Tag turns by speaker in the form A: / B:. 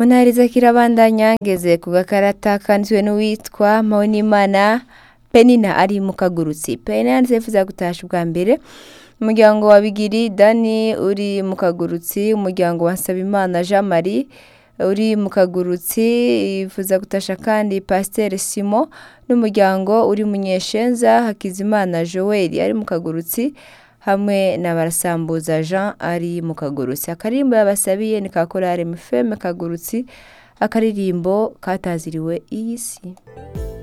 A: munahiriza kirabandanya ngeze ku gakarata kanditswe n'uwitwa Mpawinimana Penina ari mu kagurutsi Penina yanditse yifuza gutasha ubwa mbere umuryango wa Bigiri Dani uri mu kagurutsi umuryango wa Nsabimana Jean Marie uri mu kagurutsi yifuza gutasha kandi Pasteur Simon n'umuryango uri Munyeshenza Hakizimana Joel ari mu kagurutsi hamwe na Barasambuza Jean ari mu kagurutsi akaririmbo yabasabiye ni ka korale Mfeme kagurutsi akaririmbo kataziriwe iyi si